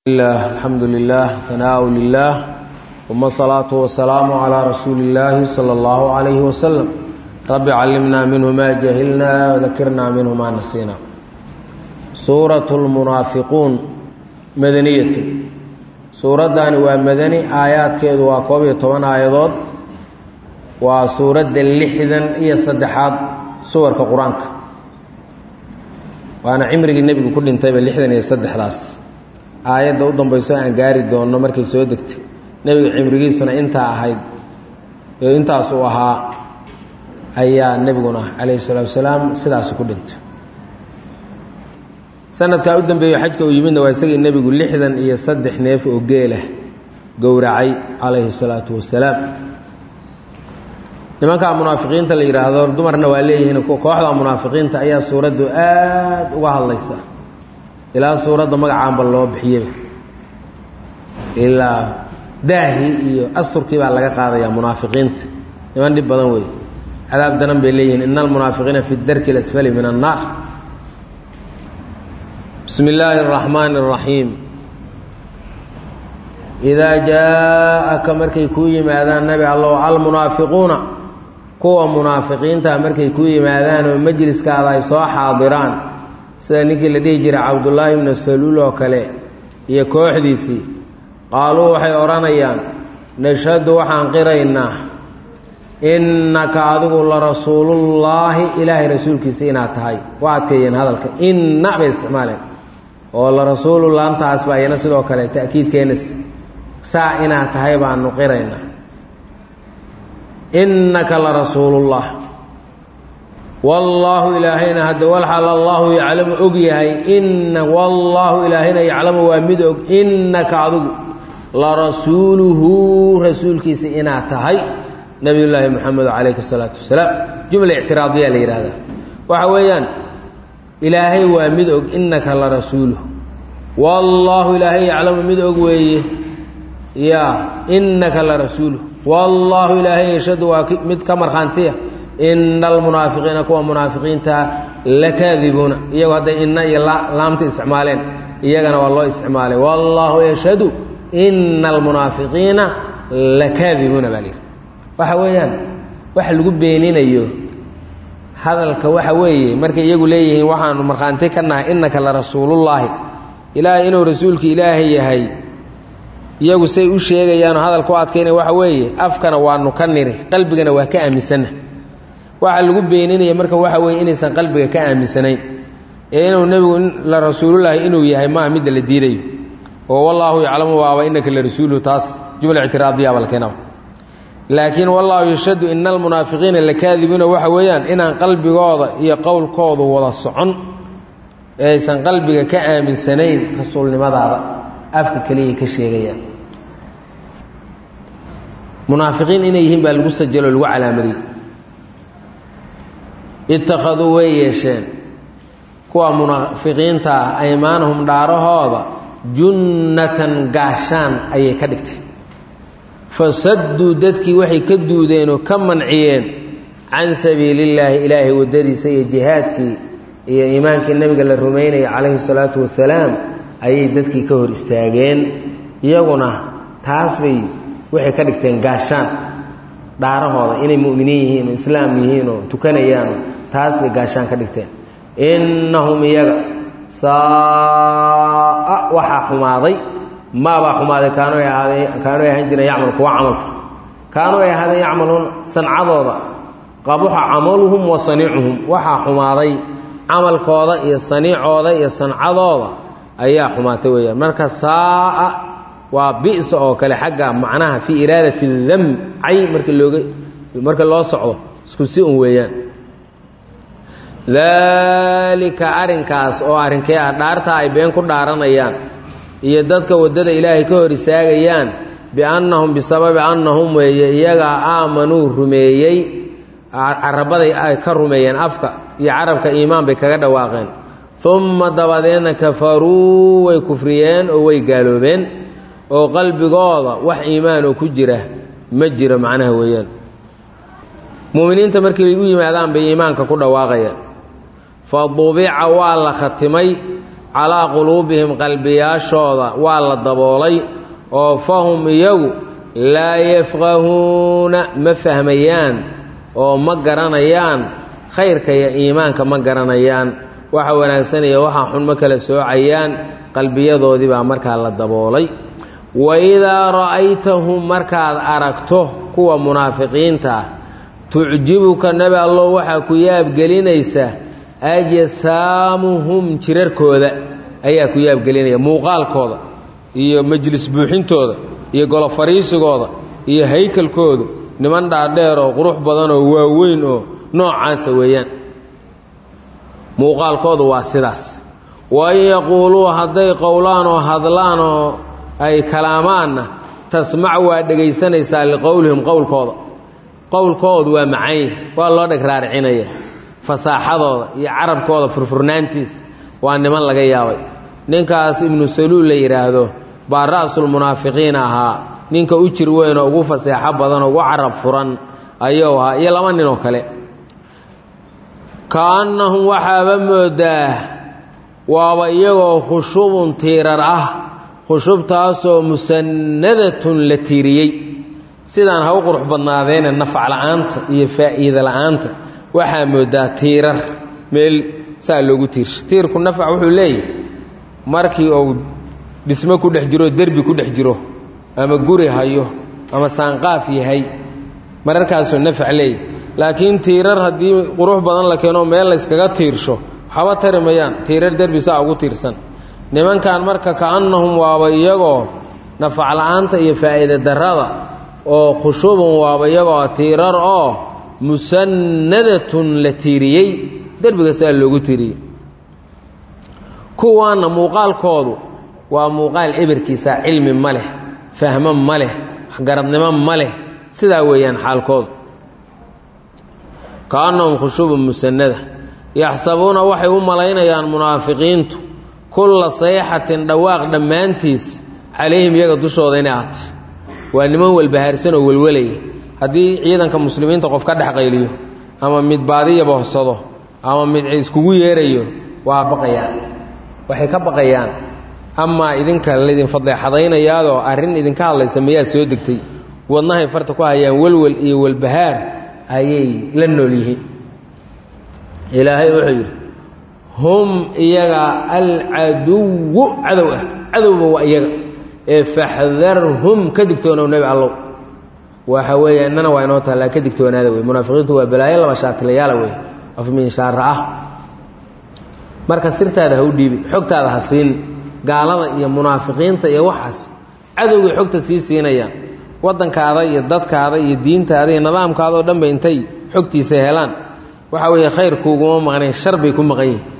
الحمد لله ثناء لله ثم الصلاة والسلام على رسول الله صلى الله عليه وسلم رب علمنا منه ما جهلنا وذكرنا منه ما نسينا سورة المنافقون مدنية سورة داني ومدني آيات كيدو وكوبية طبعا آيات وسورة اللحدا هي صدحات سور كقرآنك وأنا عمري النبي كل انتبه اللحدا هي صدح راس aayadda u dambayso aan gaari doonno markay soo degtay nebiga cimrigiisuna intaa ahayd intaas uu ahaa ayaa nebiguna calayhi salaatu wasalaam sidaas ku dhintay sanadkaa u dambeeyo xajka uu yimidna waa isagii nebigu lixdan iyo saddex neef oo geelah gowracay calayhi salaatu wasalaam nimankaa munaafiqiinta la yidhaahdo dumarna waa leeyihiin kooxda munaafiqiinta ayaa suuraddu aada uga hadlaysa ilaa suuradda magacaanba loo bixiyeyba ilaa daahii iyo asturkii baa laga qaadayaa munaafiqiinta niman dhib badan wey cadaab daran bay leeyihiin ina almunaafiqiina fi darki اlasfali min annaar bismi illaahi اraxmaani اraxiim idaa jaa-aka markay kuu yimaadaan nabi allow almunaafiquuna kuwa munaafiqiinta markay kuu yimaadaan oo majliskaada ay soo xaadiraan sida ninkii la dhihi jiray cabdullaahi ibnu saluul oo kale iyo kooxdiisii qaaluu waxay odhanayaan nashhadu waxaan qiraynaa innaka adigu la rasuulullaahi ilaahay rasuulkiisa inaad tahay waa adkeeyeen hadalka inna bay isticmaaleen oo la rasuulu laamtaas baa iyana sidoo kale ta'kiid keenays saa inaad tahay baanu qiraynaa innaka la rasuulullah wallaahu ilaahayna hadde walxal allaahu yaclamu og yahay ina wallaahu ilaahayna yaclamu waa mid og innaka adigu la rasuuluhu rasuulkiisa inaad tahay nabiyullaahi moxamed calayhi salaatu wasalaam jumla ictiraadiyaa la yidhaahdaa waxa weeyaan ilaahay waa mid og innaka la rasuuluhu wallaahu ilaahay yaclamu mid og weeye ya innaka la rasuuluhu wallaahu ilaahay yashhadu waa mid ka markhaantiya ina almunaafiqiina kuwa munaafiqiinta lakaadibuuna iyagu hadday inna iyo laamta isticmaaleen iyagana waa loo isticmaalay wallaahu yashhadu ina almunaafiqiina lakaadibuuna baa layidhi waxa weeyaan waxa lagu beeninayo hadalka waxa weeye markay iyagu leeyihiin waxaanu markhaanti ka nahay innaka la rasuulullaahi ilaahay inuu rasuulka ilaahay yahay iyagu say u sheegayaanoo hadalka u adkaynaya waxa weeye afkana waanu ka niri qalbigana waa ka aaminsanna waxaa lagu beeninaya marka waxa weeye inaysan qalbiga ka aaminsanayn ee inuu nebigu la rasuulullaahi inuu yahay maaha midda la diidayo oo wallaahu yaclamu waaba innaka la rasuuluhu taas jumla ictiraadiya baa la keenaba laakiin wallaahu yashhadu ina almunaafiqiina lakaadibuuna waxa weeyaan inaan qalbigooda iyo qowlkoodu wada socon ee aysan qalbiga ka aaminsanayn rasuulnimadaada afka keliyay ka sheegayaan munaafiqiin inay yihiin baa lagu sajalo lagu calaamadiyey ittakhaduu way yeesheen kuwa munaafiqiinta ah aymaanahum dhaarahooda junnatan gaashaan ayay ka dhigtay fasadduu dadkii waxay ka duudeen oo ka manciyeen can sabiilillaahi ilaahay waddadiisa iyo jihaadkii iyo iimaankii nebiga la rumaynaya calayhi salaatu wasalaam ayay dadkii ka hor istaageen iyaguna taas bay waxay ka dhigteen gaashaan dhaarahooda inay mu'miniin yihiin oo islaam yihiin oo tukanayaanoo taas bay gaashaan ka dhigteen innahum iyaga saaa waxaa xumaaday maabaa xumaaday kaanu ay ahaadeen kaanu ay ahaan jireen yacmal kuwa camalfa kaanu ay ahaadeen yacmaluuna sancadooda qabuxa camaluhum wa saniicuhum waxaa xumaaday camalkooda iyo saniicooda iyo sancadooda ayaa xumaatay weeyaan marka saaa waa bisa oo kale xagga macnaha fii iraadati dam cay marka looga marka loo socdo isku si un weeyaan daalika arrinkaas oo arrinkee ah dhaartaa ay been ku dhaaranayaan iyo dadka waddada ilaahay ka hor istaagayaan biannahum bisababi annahum weeye iyagaa aamanuu rumeeyey carabaday ay ka rumeeyeen afka iyo carabka iimaan bay kaga dhawaaqeen umma dabadeedna kafaruu way kufriyeen oo way gaaloobeen oo qalbigooda wax iimaan oo ku jira ma jiro macnaha weeyaan mu'miniinta markii ay u yimaadaan bay iimaanka ku dhawaaqayaan fa dubica waa la khatimay calaa quluubihim qalbiyaashooda waa la daboolay oo fahum iyagu laa yafqahuuna ma fahmayaan oo ma garanayaan khayrka iyo iimaanka ma garanayaan waxa wanaagsan iyo waxa xun ma kala soocayaan qalbiyadoodii baa markaa la daboolay wa idaa ra'aytahum markaad aragto kuwa munaafiqiinta ah tucjibuka nebi allow waxaa ku yaabgelinaysa ajsaamuhum jirarkooda ayaa ku yaabgelinaya muuqaalkooda iyo majlis buuxintooda iyo golo fariisigooda iyo haykalkoodu niman dhaadheer oo qurux badan oo waaweyn oo noocaasa weeyaan muuqaalkoodu waa sidaas wain yaquuluu hadday qowlaan oo hadlaan oo ay kalaamaanna tasmac waa dhegaysanaysaa liqowlihim qowlkooda qowlkoodu waa macany waa loo dheg raaricinaya fasaaxadooda iyo carabkooda furfurnaantiisa waa niman laga yaabay ninkaas ibnu saluul la yidhaahdo baa ra'sulmunaafiqiin ahaa ninka u jir weynoo ugu faseexo badan oo ugu carab furan ayuu ahaa iyo laba nin oo kale kaannahum waxaaba moodaa waaba iyagoo khushubun tiirar ah khushubtaasoo musannadatun la tiiriyey sidaan ha u qurux badnaadeene nafac la'aanta iyo faa'iida la'aanta waxaa moodaa tiirar meel saa loogu tiirsha tiirku nafac wuxuu leeyahay markii uu dhismo ku dhex jiro derbi ku dhex jiro ama guri hayo ama saanqaaf yahay mararkaasuu nafac leeyahay laakiin tiirar haddii qurux badan la keeno meel layskaga tiirsho waxba tari mayaan tiirar derbi saa ugu tiirsan nimankan marka ka'annahum waaba iyagoo nafac la'aanta iyo faa'iida darrada oo khushubun waaba iyagoo tiirar oo musannadatun la tiiriyey derbiga saa loogu tiiriyey kuwaanna muuqaalkoodu waa muuqaal ebirkiisa cilmi ma leh fahmo ma leh waxgaradnimo ma leh sidaa weeyaan xaalkoodu kaannahum khushubun musannada yaxsabuuna waxay u malaynayaan munaafiqiintu kulla sayxatin dhawaaq dhammaantiis calayhim iyaga dushooda inay ahatay waa niman walbahaarsan oo welwelaya haddii ciidanka muslimiinta qof ka dhex qayliyo ama mid baadiyaba horsado ama mid iskugu yeerayo waa baqayaan waxay ka baqayaan amaa idinka laydin fadeexadaynayaadoo arrin idinka hadlaysa mayaa soo degtay wadnahay farta ku hayaan welwel iyo welbahaar ayay la nool yihiin ilaahay wuxuu yidhi hum iyaga alcaduwu cadow ah cadowba waa iyaga ee faxdarhum ka digtoonow nebi allow waxa weeye innana waa inoo taallaa ka digtoonaada wey munaafiqiintu waa balaayo laba shaatilayaala wey afmiinshaara ah marka sirtaada ha u dhiibin xogtaada ha siin gaalada iyo munaafiqiinta iyo waxaas cadowgay xogta sii siinayaan waddankaada iyo dadkaada iyo diintaada iyo nidaamkaada oo dhanba intay xogtiisa helaan waxa weeye khayrkuuguma maqnayn shar bay ku maqan yihin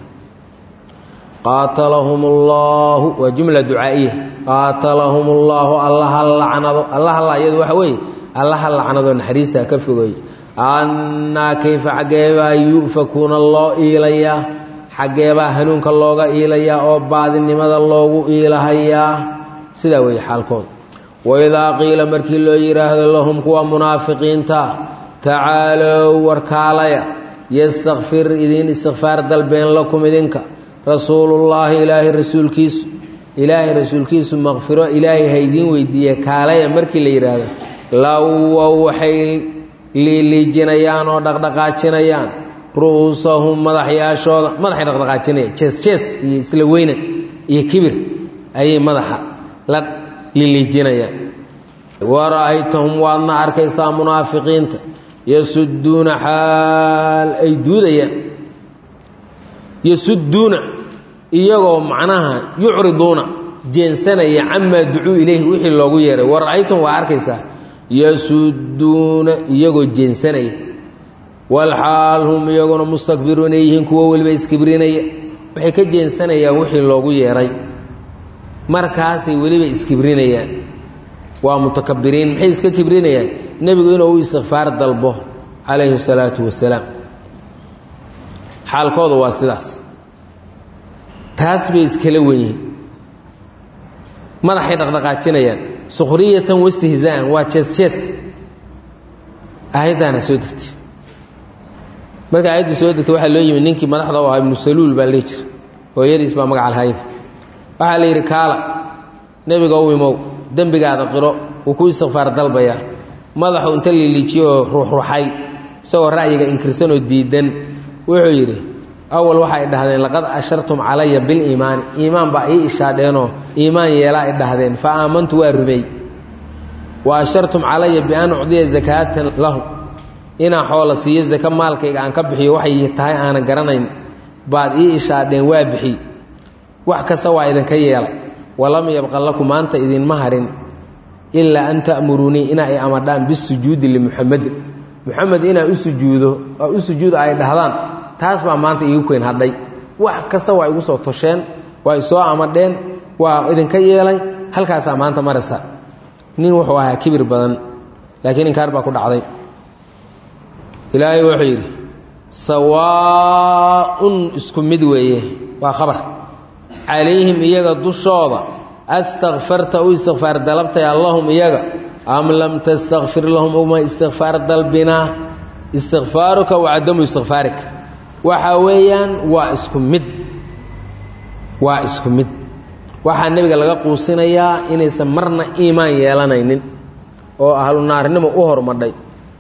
qaatalahum allaahu waa jumla ducaa'iya qaatalahum allaahu allaha lacnado allaha la iyadu waxa weeye allaha lacnado naxariista ka fogeey annaa kayfa xaggeebaa yu'fakuuna loo iilayaa xaggeebaa hanuunka looga iilayaa oo baadinimada loogu iilahayaa sidaa weeye xaalkooda waidaa qiila markii loo yidhaahdo lahum kuwa munaafiqiinta tacaalow warkaalaya yastakfir idiin istikfaar dalbeen lakum idinka rasuulullaahi ilaahay rasuulkiisu ilaahay rasuulkiisu maqfiro ilaahay ha idiin weydiiye kaalaya markii la yidhaahdo lawow waxay liiliijinayaan oo dhaqdhaqaajinayaan ru'uusahum madaxyaashooda madaxay dhaqdhaqaajinayaan jees jees iyo isla weynan iyo kibir ayay madaxa la liiliijinayaan wara'aytahum waadna arkaysaa munaafiqiinta yasudduuna xaal ay duudayaan yasudduuna iyagoo macnaha yucriduuna jeensanaya camaa ducuu ilayhi wixii loogu yeeray wara'aytahum waa arkaysaa yasudduuna iyagoo jeensanaya walxaal hum iyaguna mustakbiruuna yihiin kuwo weliba iskibrinaya waxay ka jeensanayaan wixii loogu yeeray markaasay weliba iskibrinayaan waa mutakabiriin maxay iska kibrinayaan nebigu inuu u istikfaar dalbo calayhi salaatu wasalaam xaalkooda waa sidaas taas bay iskala wen yihiin madaxay dhaqdhaqaajinayaan sukhriyatan wastihzaa'an waa jees jees aayaddaana soo degtay marka aayaddu soo degtay waxaa loo yimi ninkii madaxda u ahaa ibnu saluul baa lee jira hooyadiis baa magaca lahayd waxaa la yidhi kaala nebiga u imow dembigaada qiro wuu ku istikfaar dalbayaa madaxu inta liiliijiyoo ruuxruuxay isagoo ra'yiga inkirsanoo diidan wuxuu yidhi awal waxay dhahdeen laqad ashartum calaya biliimaani iimaan baa ii ishaadheenoo iimaan yeelaa i dhahdeen fa aamantu waa rumey wa ashartum calaya bian ucdiya zakaatan lahu inaan xoola siiyo zaka maalkayga aan ka bixiyo waxay tahay aanan garanayn baad ii ishaadheen waa bixiy wax kasta waa idinka yeela walam yabqa lakum maanta idinma harin ilaa an ta'muruunii ina ay amadhaan bisujuudi limuxamedin muxamed inaa u sujuudo oo u sujuud ay dhahdaan taas baa maanta iigu keyn hadhay wax kasta waa igu soo tosheen waa isoo amadheen waa idinka yeelay halkaasaa maanta maraysa nin wuxuu ahaa kibir badan laakiin inkaar baa ku dhacday ilaahay wuxuu yidhi sawaaun isku mid weeye waa khabar calayhim iyaga dushooda astakfarta u istikfaar dalabtay allahum iyaga am lam tastakfir lahum uma istikfaar dalbinaa istikfaaruka wa cadamu istikfaarika waxa weeyaan waa isku mid waa isku mid waxaa nebiga laga quusinayaa inaysan marna iimaan yeelanaynin oo ahlu naarnimo u hormadhay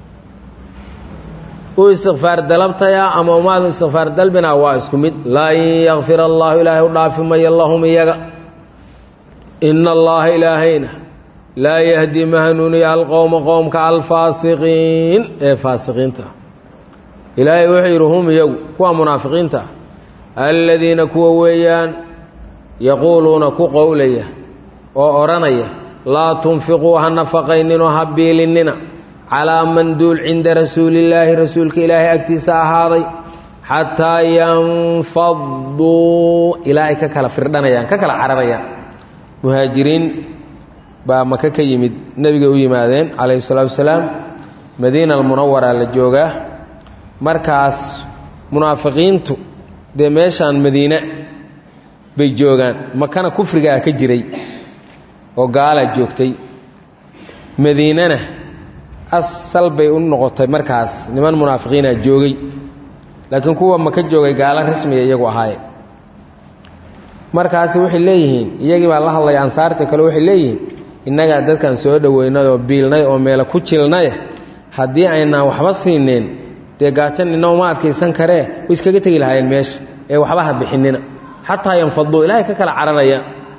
u istikfaar dalabtayaa ama umaadu istikfaar dalbinaa waa isku mid lan yakfir allaahu ilaahay u dhaafi mayo lahum iyaga ina allaha ilaahayna laa yahdi ma hanuuniya alqowma qowmka alfaasiqiin ee faasiqiinta ilaahay wuxuu yidhi hum iyagu kuwa munaafiqiinta aladiina kuwa weeyaan yaquuluuna ku qowlaya oo odhanaya laa tunfiquu ha nafaqayninoo ha biilinnina calaa man duul cinda rasuulillaahi rasuulka ilaahay agtiisa ahaaday xataa yanfaduu ilaa ay ka kala firdhanayaan ka kala cararayaan muhaajiriin baa maka ka yimid nebigay u yimaadeen calayhi salaatu wasalaam madiina almunawara la joogaa markaas munaafiqiintu dee meeshaan madiine bay joogaan makana kufrigaa ka jiray oo gaalaa joogtay madiinana asal bay u noqotay markaas niman munaafiqiina joogay laakiin kuwa maka joogay gaalo rasmiga iyagu ahaaye markaasi waxay leeyihiin iyagii baa la hadlaya ansaarta kale waxay leeyihiin innagaa dadkan soo dhoweynay oo biilnay oo meelo ku jilnaya haddii aynaan waxba siineen dee gaajan inna uma adkaysan karee way iskaga tegi lahaayeen meesha ee waxba ha bixinina xataa yanfaduu ilaahay ka kala cararaya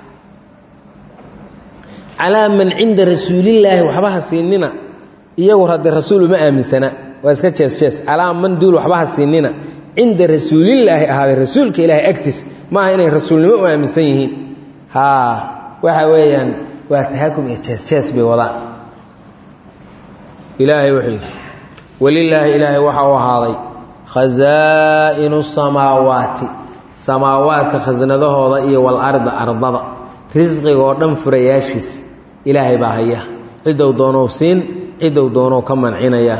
calaa man cinda rasuulillaahi waxba ha siinina iyagu hadde rasuul uma aaminsana waa iska jees jees calaa man duul waxba ha siinina cinda rasuulillaahi ahaaday rasuulka ilaahay agtiis maaha inay rasuulnimo u aaminsan yihiin haa waxa weeyaan waa tahakum iyo jees jees bay wadaan ilaahay wuxuu yidhi welilaahi ilaahay waxa u ahaaday khasaa'inu samaawaati samaawaadka khasnadahooda iyo walarda ardada risqiga oo dhan furayaashiis ilaahay baa haya ciddou doonou siin ciddou doonou ka mancinaya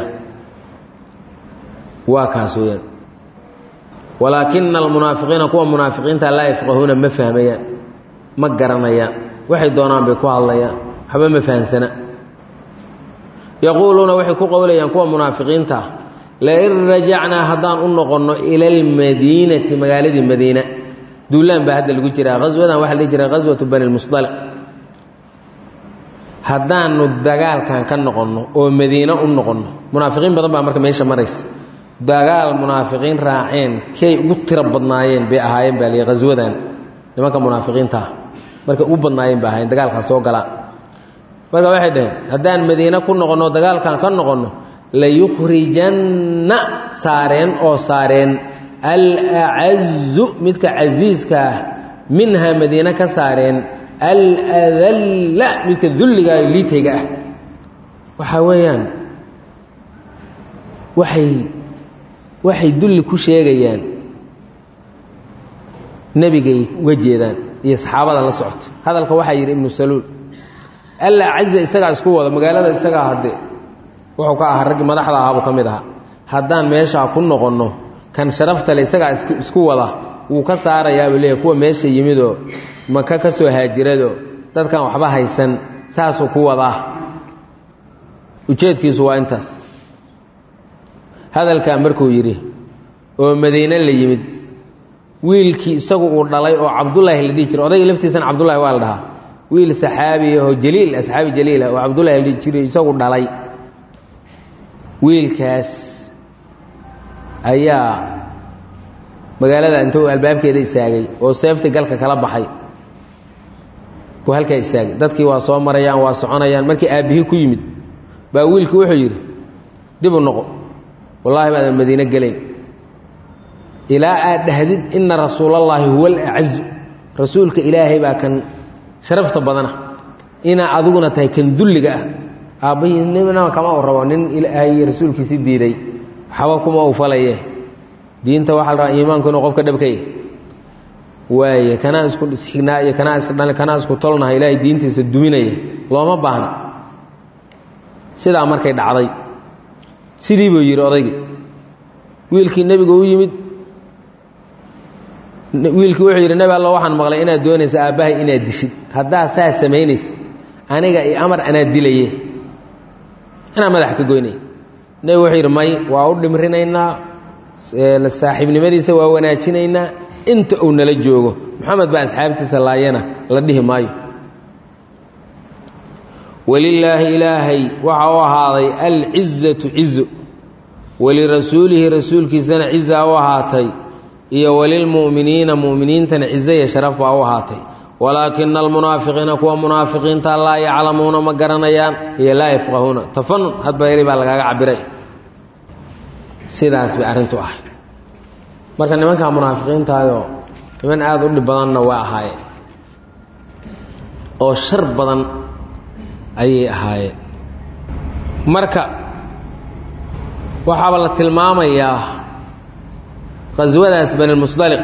waa kaas weyaan walaakina almunaafiqiina kuwa munaafiqiinta laa yafqahuuna ma fahmayaan ma garanayaan waxay doonaan bay ku hadlayaan waxba ma fahamsana yaquuluuna waxay ku qowlayaan kuwa munaafiqiinta ah lain rajacnaa haddaan u noqonno ila almadiinati magaaladii madiina duulaan baa hadda lagu jiraa haswadan waxa la dhihi jira haswatu bani lmusdaliq haddaanu dagaalkan ka noqonno oo madiine u noqonno munaafiqiin badan baa marka meesha maraysa dagaal munaafiqiin raaceen kay ugu tiro badnaayeen bay ahaayeen baa lihi haswadan nimanka munaafiqiinta ah markay ugu badnaayeen bay ahaayeen dagaalkan soo galaan marka waxay dhaheen haddaan madiine ku noqonno dagaalkan ka noqonno layukhrijanna saareen oo saareen alacazu midka casiiska ah minhaa madiine ka saareen aladalla midka dulliga liitayga ah waxaa weeyaan waxay waxay dulli ku sheegayaan nebigay uga jeedaan iyo saxaabada la socota hadalka waxaa yidhi ibnu saluul alla caza isagaa isku wada magaalada isagaa hadde wuxuu ka ahaa raggii madaxda ahaabuu ka mid ahaa haddaan meeshaa ku noqonno kan sharaftale isagaa isku wada wuu ka saarayaabuu leeyahy kuwa meesha yimidoo maka ka soo haajiradoo dadkan waxba haysan saasuu ku wadaa ujeedkiisu waa intaas hadalkaa markuu yidhi oo madiine la yimid wiilkii isagu uu dhalay oo cabdullaahi la dhihi jiray odayga laftiisana cabdullahi waa la dhahaa wiil saxaabi ahoo jaliil asxaabi jaliil ah oo cabdullahi la dhihi jiray isagu dhalay wiilkaas ayaa magaalada intuu albaabkeeda istaagay oo seefti galka kala baxay buu halkaa istaagay dadkii waa soo marayaan waa soconayaan markii aabbihii ku yimid baa wiilkii wuxuu yidhi dib u noqo wallaahi baadan madiine gelayn ilaa aad dhahdid ina rasuulallaahi huwa alacazu rasuulka ilaahay baa kan sharafta badana inaa adiguna tahay kan dulliga ah aabbahii nina kama u rabo nin ilaahay rasuulkiisi diiday waxba kuma u falaye diinta waxaa la rabaa iimaanku inuu qofka dhabkaya waaye kanaa isku isxignaa iyo kanaa isdhan kanaa isku tolnaha ilaahay diintiisa duminaya looma baahna sidaa markay dhacday sidii buu yidhi odaygii wiilkii nebigu u yimid wiilkii wuxuu yidhi nebi allo waxaan maqlay inaad doonaysa aabbahay inaad dishid haddaa saa samaynaysa aniga iyo amar anaa dilaye anaa madaxa ka goynaya nebigu wuxuu yidhi may waa u dhimrinaynaa saaxiibnimadiisa waa wanaajinaynaa inta uu nala joogo moxamed baa asxaabtiisa laayana la dhihi maayo walilaahi ilaahay waxa u ahaaday alcizatu cizo walirasuulihi rasuulkiisana cizaa u ahaatay iyo walilmu'miniina mu'miniintana cizo iyo sharaf baa u ahaatay walaakina almunaafiqiina kuwa munaafiqiinta laa yaclamuuna ma garanayaan iyo laa yafqahuuna tafanun hadba yari baa lagaaga cabiray sidaas bay arrintu ahay marka nimankaa munaafiqiintaayoo niman aada u dhib badanna waa ahaayeen oo shar badan ayay ahaayeen marka waxaaba la tilmaamayaa qaswadaas banilmusdaliq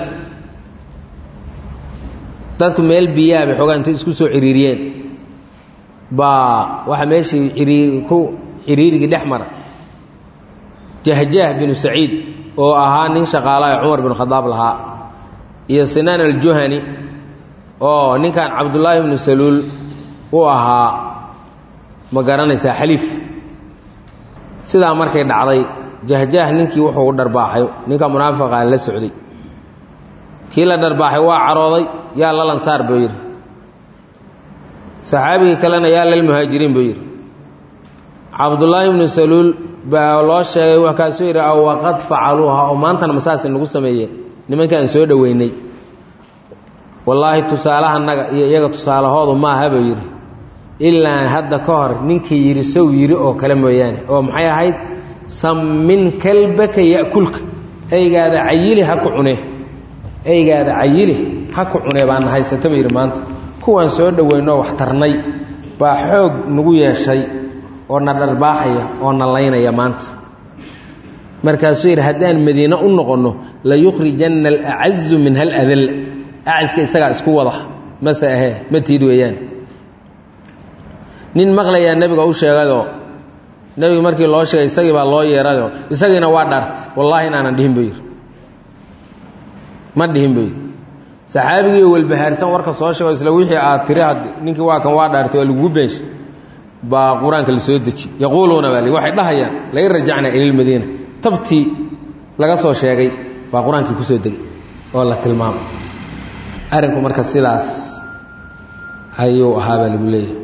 dadku meel biyaha bay xoogaa intay isku soo ciriiriyeen baa waxaa meeshii iriir ku ciriirigii dhex mara jahjaah binu saciid oo ahaa nin shaqaala ee cumar binu khadaab lahaa iyo sinaan aljuhani oo ninkan cabdullaahi bnu saluul u ahaa ma garanaysaa xaliif sidaa markay dhacday jahjaah ninkii wuxuu dharbaaxay ninka munaafiqa la socday kii la dharbaaxay waa carooday yaa lalansaar buu yidhi saxaabigii kalena yaa lalmuhaajiriin buu yidhi cabdullaahi bnu saluul baa loo sheegay wakaasuu yidhi aw waqad facaluuha oo maantana masaasi nagu sameeyeen nimankaan soo dhoweynay wallaahi tusaalahanaga iyo iyaga tusaalahoodu maaha buu yidhi ilaa hadda ka hor ninkii yidhi sow yidhi oo kale mooyaane oo maxay ahayd sammin kalbaka ya'kulka eygaada cayili ha ku cune eygaada cayili ha ku cune baana haysata buu yidhi maanta kuwaan soo dhoweynoo wax tarnay baa xoog nagu yeeshay oo na dharbaaxaya oo na laynaya maanta markaasuu yidhi haddaan madiine u noqonno layukhrijanna alacazu min hal adal acaska isagaa isku wada mase ahee ma tiid weeyaan nin maqlayaa nebiga u sheegayoo nebiga markii loo sheegay isagii baa loo yeerayoo isagiina waa dhaartay wallaahi inaanan dhihin buu yidhi ma dhihin buu yidhi saxaabigiioo welbahaarsan warka soo sheego isla wixii aad tiri had ninkii waa kan waa dhaartay waa lagugu beenshay baa qur-aanka la soo deji yaquuluuna baa waxay dhahayaan lain rajacnaa ila lmadiina tabtii laga soo sheegay baa qur-aankii ku soo degay oo la tilmaamay arrinku marka sidaas ayuu ahaa baa lagu leeyahay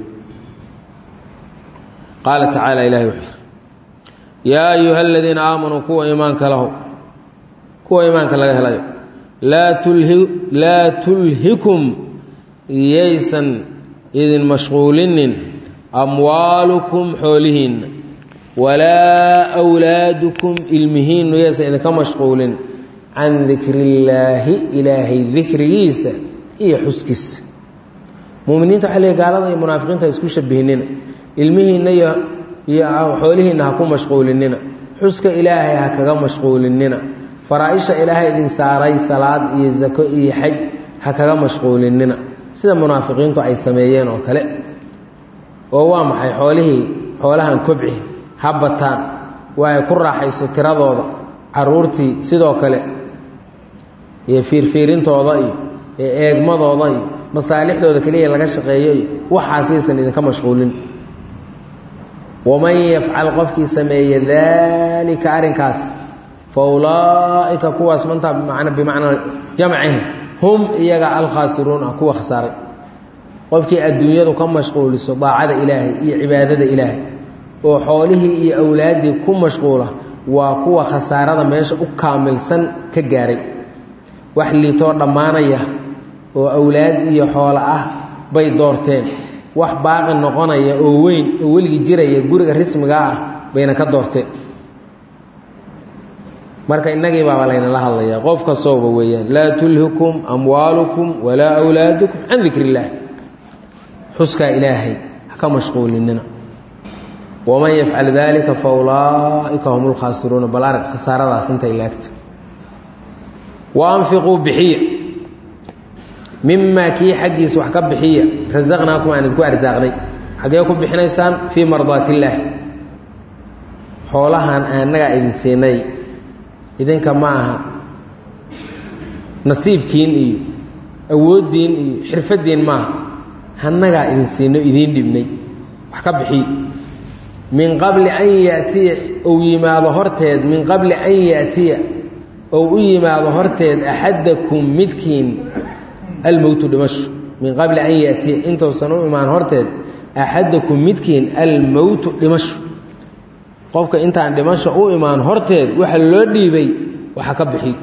qaala tacaala ilahi wuxuu yidhi yaa ayuha aladiina aamanuu kuwa iimaanka lahow kuwa iimaanka laga helayo laa tulhi laa tulhikum yaysan idin mashquulinin amwaalukum xoolihiinna walaa wlaadukum ilmihiinnu yaysan idinka mashquulin can dikri illaahi ilaahay dikrigiisa iyo xuskiisa muminiinta waxa leey gaalada iyo munaafiqiinta ha isku shabihinina ilmihiinna iyo iyo xoolihiinna ha ku mashquulinina xuska ilaahay ha kaga mashquulinina faraa-isha ilaahay idin saaray salaad iyo zako iyo xaj ha kaga mashquulinina sida munaafiqiintu ay sameeyeen oo kale oo waa maxay xoolihii xoolahan kobci ha bataan waa ay ku raaxayso tiradooda caruurtii sidoo kale iyo fiirfiirintooda iyo iyo eegmadooda iyo masaalixdooda keliya laga shaqeeyo iyo waxaasaysan idinka mashquulin waman yafcal qofkii sameeye daalika arrinkaas fa ulaa'ika kuwaas mantaa bman bimacnaa jamcihi hum iyaga alkhaasiruun ah kuwa khasaaray qofkii adduunyadu ka mashquuliso daacada ilaahay iyo cibaadada ilaahay oo xoolihii iyo awlaaddii ku mashquula waa kuwa khasaarada meesha u kaamilsan ka gaaray wax liitoo dhammaanaya oo awlaad iyo xoolo ah bay doorteen wax baaqi noqonaya oo weyn oo weligii jiraya guriga rismiga ah bayna ka doorteen marka innagii baaba laynala hadlayaa qof kastooba weeyaan laa tulhikum amwaalukum walaa awlaadukum can dikri illaah xuskaa ilaahay ha ka mashquulinina waman yafcal dalika fa ulaa'ika hum lkhaasiruuna bal arag khasaaradaas intay laagta wa anfiquu bixiya mimaa kii xaggiisa wax ka bixiya rasaqnaakum aan idinku arsaaqnay xaggee ku bixinaysaan fii mardaat illaah xoolahan annagaa idin siinay idinka ma aha nasiibkiin iyo awooddiin iyo xirfaddiin maaha annagaa idin siino idiin dhibnay wax ka bixiy min qabli an yatiya ou yimaado horteed min qabli an ya'tiya ou u yimaado horteed axadakum midkiin almowtu dhimasho min qabli an ya'tiya intuusan u imaan horteed axadakum midkiin almowtu dhimasho qofka intaan dhimasho u imaan horteed waxa loo dhiibay waxa ka bixiy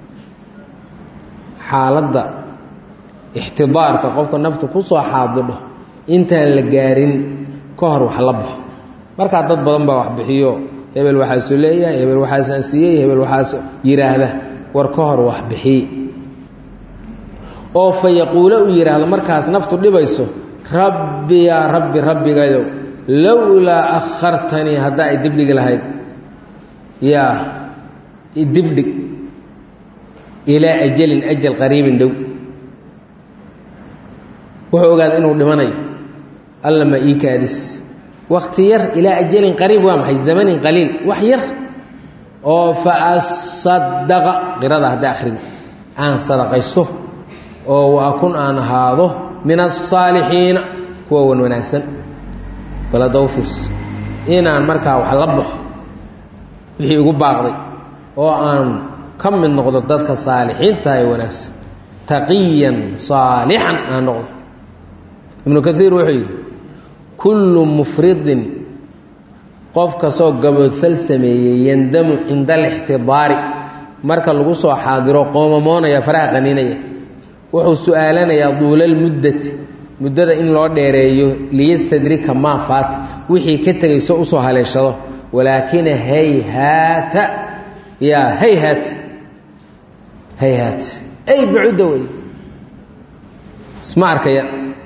xaaladda ixtidaarka qofka nafta ku soo xaadidho intaan la gaarin ka hor wax la baxo markaa dad badan baa wax bixiyo hebel waxaasuu leeyahay hebel waxaasaan siiyey hebel waxaas yidhaahda war ka hor wax bixiy oo fa yaquulo uu yidhaahdo markaas naftu dhibayso rabbi yaa rabbi rabbigayow lowlaa akhartanii haddaa i dibdhigi lahayd yaa idibdhig ilaa ajalin ajal qariibin dhow wuxuu ogaaday inuu dhimanayo alla ma ii kaadis wakti yar ilaa ajalin qariib waa maxay zamanin qaliil wax yar oo fa asadaqa qirada hadda akhrida aan sadaqayso oo wa akun aan ahaado min asaalixiina kuwa wan wanaagsan baladowfirs inaan markaa wax la baxo wixii igu baaqday oo aan ka mid noqdo dadka saalixiinta ee wanaagsan taqiyan saalixan aan noqdo ibnu kaiir wuxuu yidhi kullu mufridin qof kastoo gaboodfal sameeyey yandamu cinda alixtidaari marka lagu soo xaadiro qoomamoonaya faraha qaniinaya wuxuu su-aalanayaa duulalmuddati muddada in loo dheereeyo liyastadrika maa faata wixii ka tegayso usoo haleeshado walaakina hayhaata yaa hayhaat hayhaat ay bacudda wey isma arkaya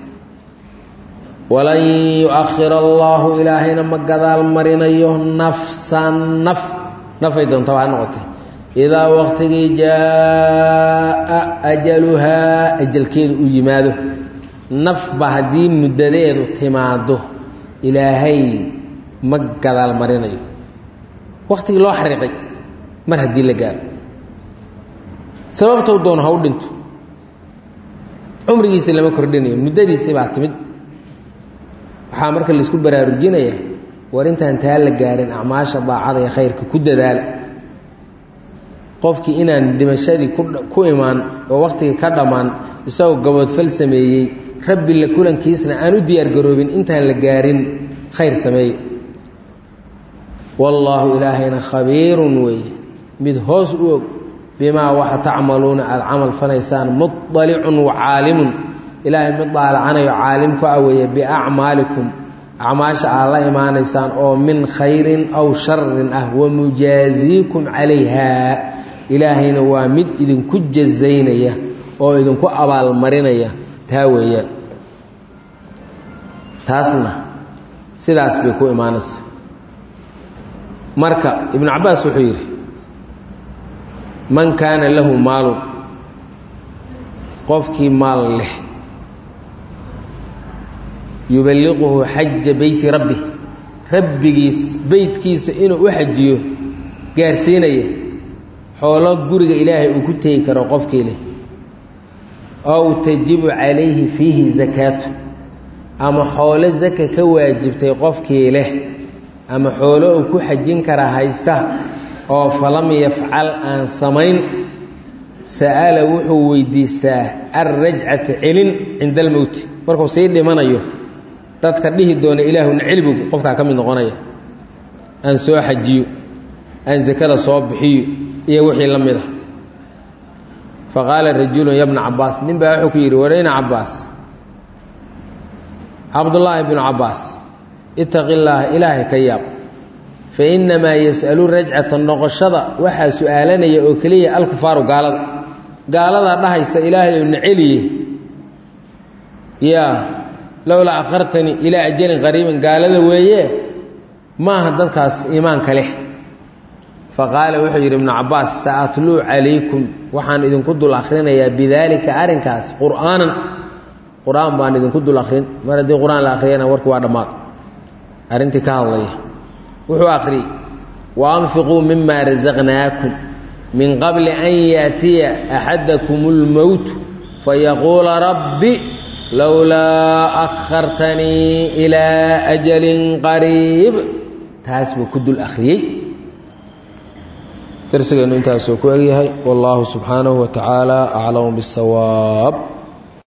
walan yu-akhir allaahu ilaahayna ma gadaal marinayo nafsan naf nafay doontaba ha noqotay idaa waqtigii jaa ajaluhaa ajalkeedu uu yimaado nafba haddii muddadeedu timaado ilaahay ma gadaal marinayo waktigii loo xariiqay mar haddii la gaaro sababtou doono ha u dhinto cumrigiisii lama kordhinayo muddadiisii baa timid waxaa marka laisku baraarujinaya war intaan taa la gaarin acmaasha daacada ee khayrka ku dadaala qofkii inaan dhimashadii ku imaan oo wakhtigii ka dhammaan isagoo gaboodfal sameeyey rabbi la kulankiisna aan u diyaargaroobin intaan la gaarin khayr sameeye wallaahu ilaahayna khabiirun weeye mid hoos u og bimaa waxa tacmaluuna aada camal falaysaan muطalicun wacaalimun ilaahay mid daalacanayo caalim ku ah weeye biacmaalikum acmaasha aad la imaanaysaan oo min khayrin aw sharin ah wamujaaziikum calayha ilaahayna waa mid idinku jazaynaya oo idinku abaalmarinaya taa weeyaan taasna sidaas bay ku imaanaysa marka ibnu cabbaas wuxuu yidhi man kaana lahu maalun qofkii maal leh yuballiquhu xaja beyti rabbi rabbigiis beytkiisa inuu u xajiyo gaarsiinaya xoolo guriga ilaahay uu ku tegi karo qofkii leh ow tajibu calayhi fiihi zakaatu ama xoolo zaka ka waajibtay qofkii leh ama xoolo uu ku xajin karaa haysta oo falam yafcal aan samayn sa'ala wuxuu weydiistaa alrajcata celin cinda almowti markuu sii dhimanayo dadka dhihi doona ilaahuna celibog qofkaa ka mid noqonaya aan soo xajiyo aan sakada soo bixiyo iyo wixii la mid a fa qaala rajulun ya bna cabaas nin baa wuxuu ku yidhi warayna cabaas cabdullaahi bnu cabaas itaqi llaaha ilaahay ka yaab fa innamaa yas'alu rajcata noqoshada waxaa su'aalanaya oo keliya alkufaaru gaalada gaaladaa dhahaysa ilaahay ou naceliye yaa lowlaa akhartanii ilaa ajalin qariibin gaalada weeye maaha dadkaas iimaanka leh fa qaala wuxuu yidhi ibnu cabaas sa'atluu calaykum waxaan idinku dul akhrinayaa bidaalika arrinkaas qur'aanan qur-aan baan idinku dul akhrin mar haddii qur-aan la akhriyana warki waa dhammaad arrintii ka hadlaya wuxuu akhriyey wa anfiquu mima rasaqnaakum min qabli an yaatiya axadakum اlmowt fayaquula rabbi lowlaa akhartanii ilaa ajalin qariib taas buu ku dul akhriyey darsigeennu intaasuu ku egyahay wallaahu subxaanahu wa tacaala aclamu biاsawaab